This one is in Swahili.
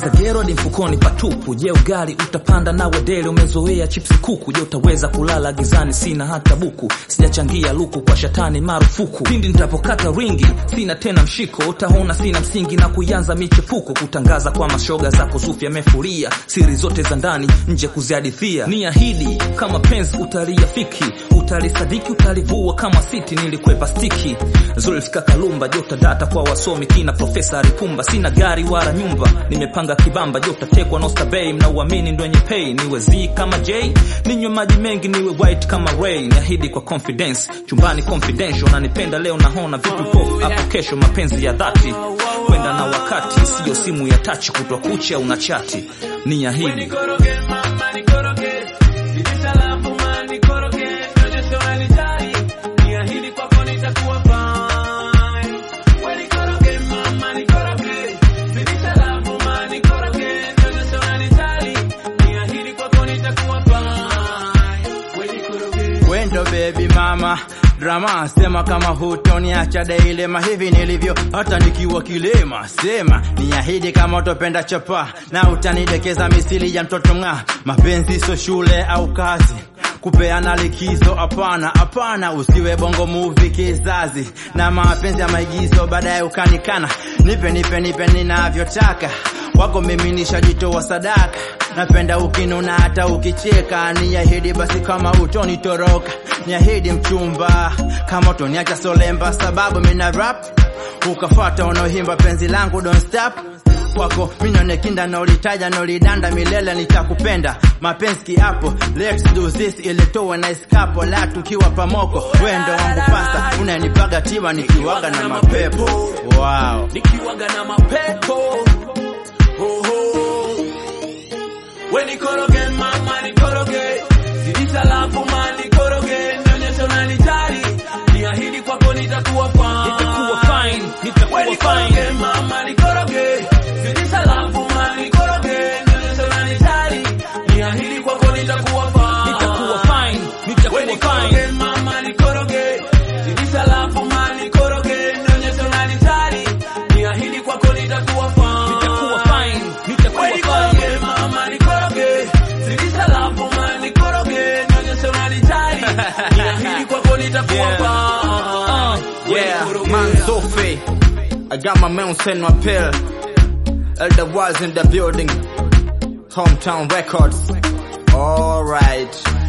kagero hadi mfukoni patupu je ugali utapanda nawe deli umezoea chipsi kuku je utaweza kulala gizani sina hata buku sijachangia luku kwa shatani marufuku pindi nitapokata ringi sina tena mshiko utaona sina msingi na kuianza michepuko kutangaza kwa mashoga za kuzufi yamefuria siri zote za ndani nje kuzihadithia ni ahidi kama penzi utaliafiki utalisadiki utalivua kama siti nilikwepa stiki zulfika kalumba jota data kwa wasomi kina profesa ripumba sina gari wala nyumba nimepanga kibamba jota tekwa nosta bay mnauamini ndo wenye pay niwe z kama j ninywe maji mengi niwe white kama ray niahidi kwa confidence chumbani confidential nanipenda leo nahona vitu pofu hapo kesho mapenzi ya dhati kwenda na wakati siyo simu ya tachi kutwa kucha una chati ni ahidi Nikoroge mama nikoroge Zidisha lafu ma nikoroge Nyonyesha wanijali Niahidi kwako nitakuwa fine We nikoroge mama nikoroge Zidisha lafu ma nikoroge Nyonyesha wanijali Niahidi kwako nitakuwa fine We nikoroge wendo baby mama drama sema kama hutoniacha dailema hivi nilivyo hata nikiwa kilema sema niahidi kama utopenda chapa na utanidekeza misili ya mtoto ng'aa mapenzi sio shule au kazi kupeana likizo hapana hapana usiwe bongo movie kizazi na mapenzi ya maigizo baadaye ukanikana nipe nipe nipe ninavyotaka wako mimi nishajitoa sadaka napenda ukinuna hata ukicheka niahidi basi kama utonitoroka niahidi mchumba kama utoniacha solemba sababu mina rap ukafata unaohimba penzi langu don't stop kwako minonekinda nolitaja nolidanda milele nitakupenda mapenzi kiapo let's do this ilitowe na iskapo la tukiwa pamoko wendo wangu pasta unanipaga tiba nikiwaga na mapepo wow. nikiwaga na mapepo oh, oh. we nikoroge mama nikoroge zidisha lafu ma nikoroge nyonyesha unanijali niahidi kwako nitakuwa fine Nitakuwa fine, nitakuwa we nikoroge fine. mama nikoroge zidisha lafu ma nikoroge nyonyesha unanijali niahidi kwako nitakuwa fine nitakuwa fine nitakuwa we fine nikoroge mama nikoroge zidisha lafu ma nikoroge nyonyesha unanijali niahidi kwako nitakuwa fine nitakuwa fine nitakuwa we fine nikoroge mama nikoroge zidisha lafu ma nikoroge nyonyesha unanijali niahidi kwako nitakuwa Yeah. fine We Yeah, nikoroge. man Sophie. I got my man send my pill. Elder was in the building. Hometown Records. Alright.